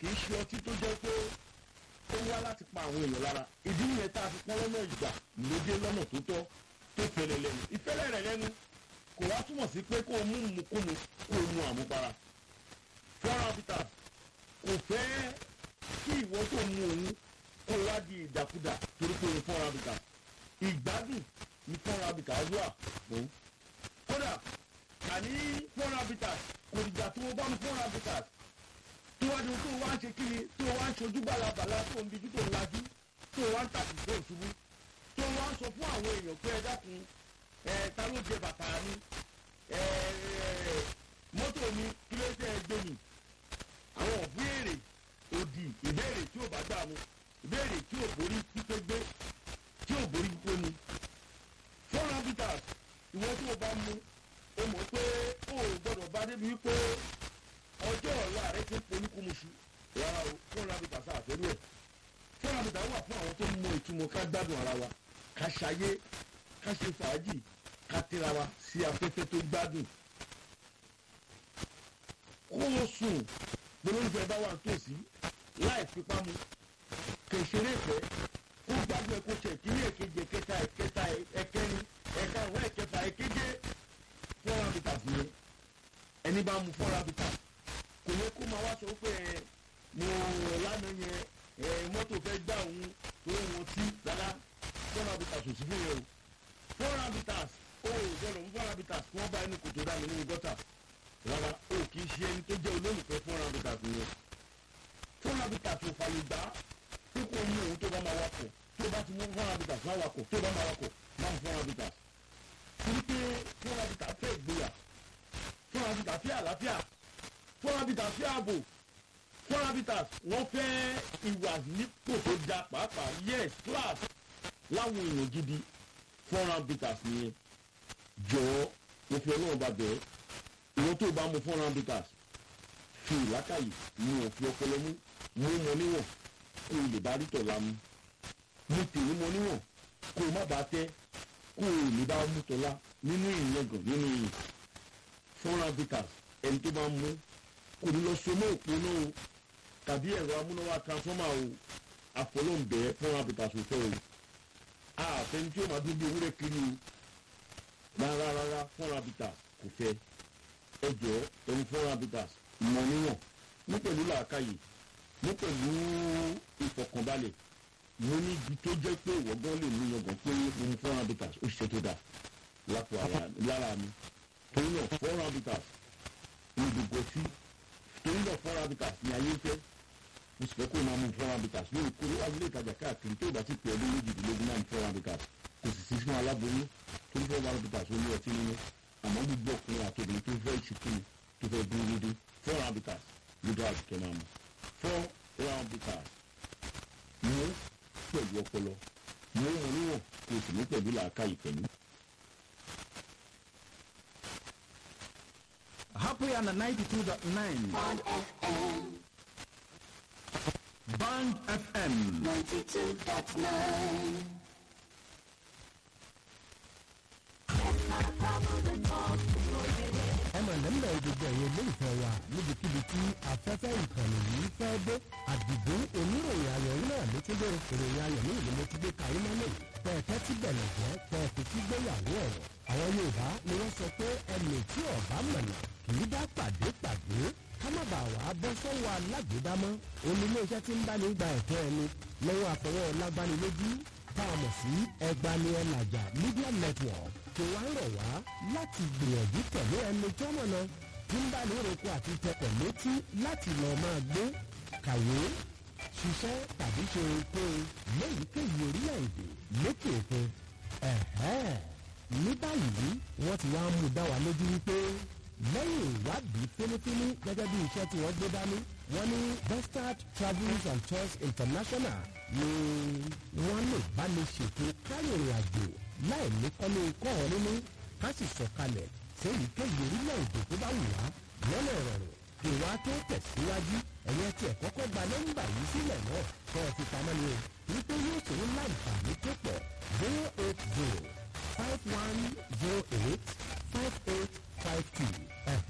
kì í ṣe ọtí tó jẹ́ pé ó wá láti pa àwọn èèyàn lára ìdí nìyẹn tá a fi pọ́n lọ́nà ìgbà lóde lọ́nà tó tọ́ tó fẹlẹ̀ lẹ́nu ìfẹ́lẹ̀ rẹ̀ lẹ́nu kò wá túmọ̀ sí pé kó o mú mukúmu kó o mu àmupara fọ́nrán habitat kò fẹ́ kí ìwọ tó mu òun kó o wá di ìdàkudà torí pé o fọ́nrán habitat ìgbádùn ní fọ́nrán habitat wà fún kódà àní fọ́nrán habitat kò dìgbà tó o bá mu fọ́nrán habitat tó wá ní tó wá ń ṣe kíni tó wá ń ṣojú balabala tó ń dijú tó ń lajú tó wá ń tàbí tó ń ṣubú tó wá ń sọ fún àwọn èèyàn pé ẹ dákun ẹ ta ló jẹ bàtà mi ẹ mọ́tò mi kí ló tẹ́ ẹ gbé mi àwọn ìbéèrè òdì ìbéèrè tí ò bá gbà mu ìbéèrè tí ò borí pípé gbé tí ò borí pípé mu four habitats ìwọ tí o bá mu o mọ̀ pé o ò gbọ́dọ̀ bá débi wípé ọjọ́ ọ̀la rẹ ti ń polúkúmuṣu rárá o four habitats àfẹ́rú ẹ̀ four habitats wà fún àwọn tó ń mọ ìtumọ̀ ká gbádùn ara wa ká ṣayé ká ṣe fàájì ká tẹ́ra wa sí afẹ́fẹ́ tó gbádùn kó o sùn gbólóńfẹ́ bá wà nítòsí láì fipá mu kèsèrè ìfẹ́ kó gbádùn ẹ̀ kó ṣe ìkíní èkejì ẹ̀kẹta ẹ̀kẹta ẹ̀kẹrin ẹ̀karùn ẹ̀kẹfà ẹ̀keje four habitats ni ẹni bá mu four habitats kò yẹ kó máa wá sọ pé ẹ mo lánàá yẹn ẹ mọ́tò fẹ́ gbá òun tó wọn tí rárá four habitats ò sí fún yẹn o four habitats o ò gbọdọ̀ mú four habitats kí wọ́n bá ẹnu kòtò dá mi nínú gọ́tà rárá o kì í ṣe ẹni tó jẹ́ olólùfẹ́ four habitats yẹn four habitats ò fàyè gbà pé kò mú òun tó bá máa wakọ̀ tó bá ti mú four habitats máa wakọ̀ tó bá máa wakọ̀ máa four habitats torí pé four habitats fẹ́ ìgboyà four habitats fẹ́ àlàáfíà four habitats fẹ́ ààbò four habitats wọ́n fẹ́ ìwà nípò tó da pàápàá yes class láwọn èèyàn gidi four habitats nìyẹn jọ̀ọ́ mo fi ọlọ́run bá bẹ̀ẹ́ ìwọ́n tó bá mu four habitats fi ìlákàyè mu òfin ọpọlọ mú mú mọ níwọ̀n kó o lè bá rí tọ̀la mu mu tèmi mọ níwọ̀n kó o má bàa tẹ́ kó o lè bá mú tọ́lá nínú ìyẹ̀gàn nínú ìyìn four habitats ẹni tó bá mú kò ní lọ so mọ́ òpó náà o tàbí ẹ̀rọ amúnáwá transformer o àfọlọ́ǹbẹ̀ four habitats ò fẹ́ o àfẹni tí ó máa dún bí ewúrẹ́ kiri o rárá rárá four habitats kò fẹ́ ẹ jọ ẹni four habitats mọ níwọ̀n ní pẹ̀lú làákàyè ní pẹ̀lú ìfọkànbalẹ̀ mo ní ibi tó jẹ́ pé ìwọ́gbọ́n lè mú yangàn pé mo mú four habitats ó ṣiṣẹ́ tó dà lápò lára mi torí náà four habitats ní gbogbo sí torí náà four habitats ní ayé fẹ́ mo sì fẹ́ kó o máa mú four habitats lórí kó wá ilé ìtajà káàkiri tó ìgbà tí pè ọdún méjìdínlógún náà ní four habitats kò sì sí fún aláboyún torí four habitats ó ní ọtí nínú àmọ́ gbogbo ọkùnrin àtòbìnrin tó fẹ́ ìṣìkìrì tó fẹ́ dúró dédé four habitats ló dára jù kẹ́ máa mú four habitats mú pẹ̀lú ọpọlọ mú wọn níwọ̀n kó o sì ní pẹ̀lú làákàyè pẹ̀lú. Happy on the 92.9 Bond FM Band FM 92.9. ẹmọ lẹ́mọ̀ gbogbo ẹ̀yẹ olólùfẹ́ wa níbikíbi tí afẹ́fẹ́ ìkànnì yìí fẹ́ dé àdìgún oníròyìn ayọ̀ yìí náà ló tún dé ìròyìn ayọ̀ ní ìlú mo ti gbé kàrí mọ́lẹ̀ pẹ̀ẹ́tẹ́ tí bẹ̀rẹ̀ jẹ́ pẹ̀ẹ́tẹ́ tí gbéyàwó ọ̀rọ̀ àwọn yorùbá ni wọ́n sọ pé ẹnì tí ọ̀bá mọ̀nà kì í dá pàdé pàdé ká má bàa wà á bọ́ sọ́wọ́ alágbèédámọ́ oní iléeṣẹ́ tí ń bá ní gba ẹ̀tọ́ ẹni lọ́wọ́ àfọwọ́ lágbánilójú tá a mọ̀ sí ẹgbani ẹlàjà media network tó wá ń rọ̀ wá láti gbìyànjú pẹ̀lú ẹni tó mọ̀nà tí ń bá ní roko àti tẹpẹ̀ létí láti lọ́ọ́ máa gbé kàwé ṣiṣẹ́ tàbí ṣe ohunkóhun léyìíkéyìí orílẹ̀-èdè lókè òkun ẹ̀hẹ́n ní báyìí wọ́n ti wá mú dá wa lójú wípé lẹ́yìn ìwádìí fínífíní gẹ́gẹ́ bí iṣẹ́ tí wọ́n gbé dání wọ́n ní bestard travels and tours international ni wọ́n lè bá ní ṣètò káyọ̀rìn àjò láì ní kọ́lé kọ́ ọ nínú ká sì sọ̀kalẹ̀ séyìíkéyìí orílẹ̀-èdè tó bá wù wá lọ́nà ìrọ̀rùn ìwà tó tẹ̀síwájú ẹ̀yẹ tí ẹ̀ kọ́kọ́ gba nọ́mbà yìí sílẹ̀ náà kọ́ ẹ fi pamọ́ ni o wípé yóò ṣòro láǹfààní tó pọ̀ zero eight zero five one zero eight five eight five two